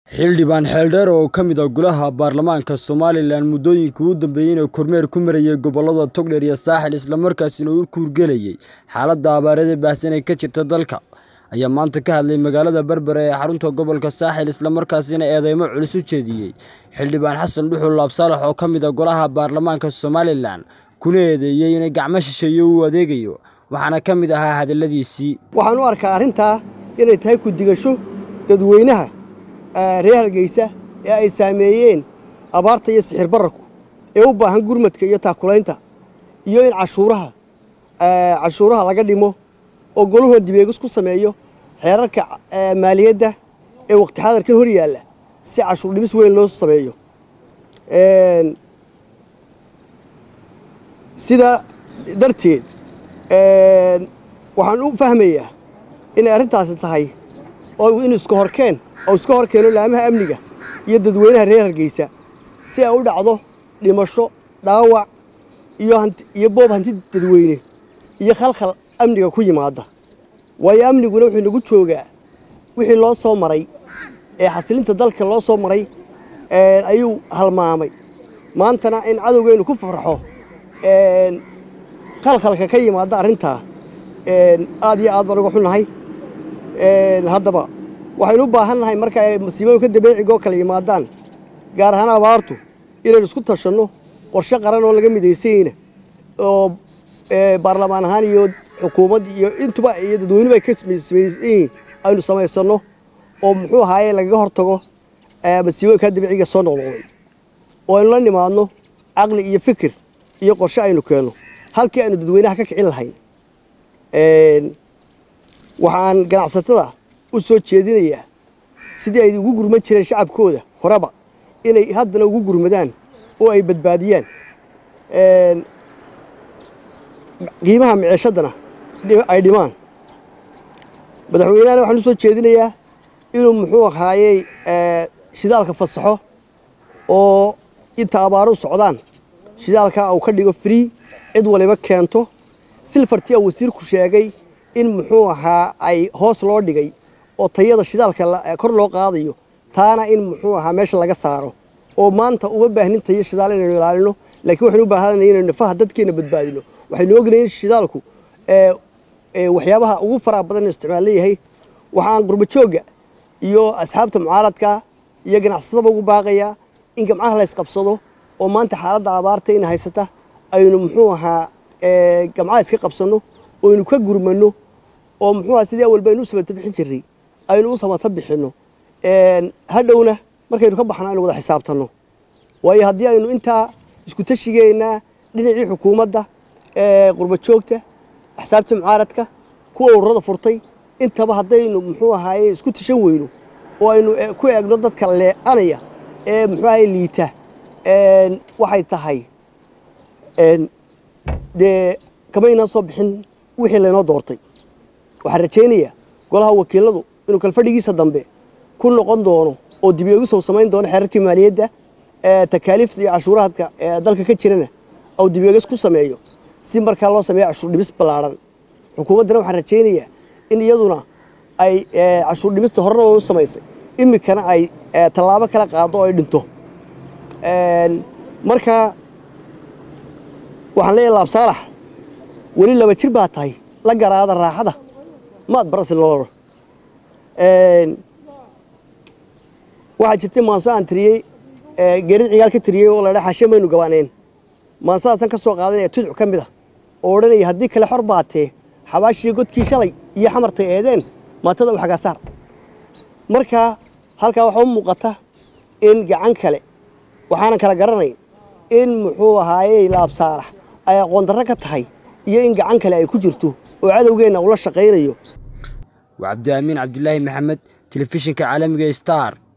xildhibaan xeeldheer oo ka mid ah golaha baarlamaanka somalilan muddooyinkii u dambeeyey inuu kormeer ku marayay gobollada togdheer iyo saaxil islamarkaasina uu kuurgelayay xaaladda abaarada baahsan ee ka jirta dalka ayaa maanta ka hadlay magaalada berbera ee xarunta gobolka saaxil islamarkaasina eedeymo culus u jeediyey xildhibaan xasan dhuxul laabsaalax oo ka mid ah golaha baarlamaanka somalilan kuna eedeeyey inay gacmo shisheeye u adeegayo waxaana ka mid ahaa hadalladiisii waxaan u arkaa arrintaa inay tahay ku digasho dadweynaha reer hargeysa ee ay saameeyeen abaarta iyo sixir bararku ee u baahan gurmadka iyo taakulaynta iyo in cashuuraha cashuuraha laga dhimo oo goluhoo dibeegis ku sameeyo xeerarka maaliyadda ee waqti xadarkan hor yaalla si cashuur dhimis weyn loo sameeyo sidaa darteed waxaan u fahmayaa inay arrintaasi tahay oo in iska horkeen oo iska hor keeno laamaha amniga iyo dadweynaha reer hargeysa si ay u dhacdo dhimasho dhaawac iyo boob hanti dadweyne iyo khalkhal amniga ku yimaada waayo amniguna wuxuu nagu joogaa wixii loo soo maray ee xasilinta dalka loo soo maray ayuu halmaamay maantana in cadowgeynu ku farxo khalkhalka ka yimaada arrintaa aad iyo aad baan uga xunnahay haddaba waxaynu u baahan nahay marka ay masiibooyinka dabeecigoo kala yimaadaan gaar ahaan abaartu inaynu isku tashanno qorshe qaran oo laga midaysanyeyna oo baarlamaan ahaan iyo xukuumad iyo intuba iyo dadweynuba ay ka samaysanyihiin aynu samaysanno oo muxuu ahaaye lagaga hortago masiibooyinka dabeeciga soo noqnoqday oo aynu la nimaadno caqli iyo fikir iyo qorshe aynu keenno halkii aynu dadweynaha ka kicin lahayn waxaan ganacsatada u soo jeedinayaa sidii ay ugu gurman jireen shacabkooda horeba inay haddana ugu gurmadaan oo ay badbaadiyaan qiimaha miceeshaddana ay dhimaan madaxweynehana waxaan u soo jeedinayaa inuu muxuu ahaayey shidaalka fasaxo oo inta abaaru socdaan shidaalkaa uu ka dhigo free cid waliba keento silfartii a wasiirku sheegay in muxuu ahaa ay hoos loo dhigay oo tayada shidaalka kor loo qaadayo taana in muxuu ahaa meesha laga saaro oo maanta uma baahnin tayo shidaal inaynu ilaalino laakiin waxaynu u baahanay inaynu nafaha dadkeena badbaadino waxaynu ognahay in shidaalku waxyaabaha ugu faraha badan inu isticmaal leeyahay waxaan qurbajoogga iyo asxaabta mucaaradka iyo ganacsataba ugu baaqayaa in gamcaha la ysqabsado oo maanta xaaladda abaarta in haysata aynu muxuu ahaa gamcaha iska qabsanno oo aynu ka gurmanno oo muxuu aha sidii awalba aynu u samata bixin jirray aynu u samata bixinno hadhowna markaynu ka baxno aynu wada xisaabtanno waayo haddii aynu intaa isku tashigeennaa dhinacii xukuumadda qurbajoogta axsaabta mucaaradka kuwa ururada furtay intaba haddaynu muxuu ahaaye isku tashan weyno oo aynu ku eegno dadka lee'anaya ee muxuu ahaye liita waxay tahay dee kamaynaan soo bixin wixii laynoo doortay waxaan rajaynayaa golaha wakiiladu inuu kalfadhigiisa dambe ku noqon doono oo dibeegisow samayn doono xeerarkii maaliyadda takaaliifta iyo cashuuraadka ee dalka ka jirana ou dibeegis ku sameeyo si markaa loo sameeyo cashuur dhimis ballaadhan xukuumaddana waxaan rajaynayaa in iyaduna ay cashuur dhimista horena u samaysay iminkana ay tallaabo kala qaado oo ay dhinto marka waxaan leeyahay laabsaalax weli laba jir baa tahay la garaada raaxada maad barasi nololo waxaa jirtay maanso aan tiriyey geerid cigaal ka tiriyey oo laydhaa xashe maynu gabaaneen maansadaasaan ka soo qaadanaya tudc ka mid ah oo odhanaya haddii kale xor baatee xabaashii godkii shalay iyo xamartay eedeen maatada u xagaasaar marka halkaa waxaa u muuqata in gacan kale waxaanan kala garanayn in muxuu ahaayey laabsaalax ay aqoon darro ka tahay iyo in gacan kale ay ku jirto oo cadowgeenna ula shaqaynayo waa cabdiaamiin cabdilaahi maxamed telefishinka caalamiga star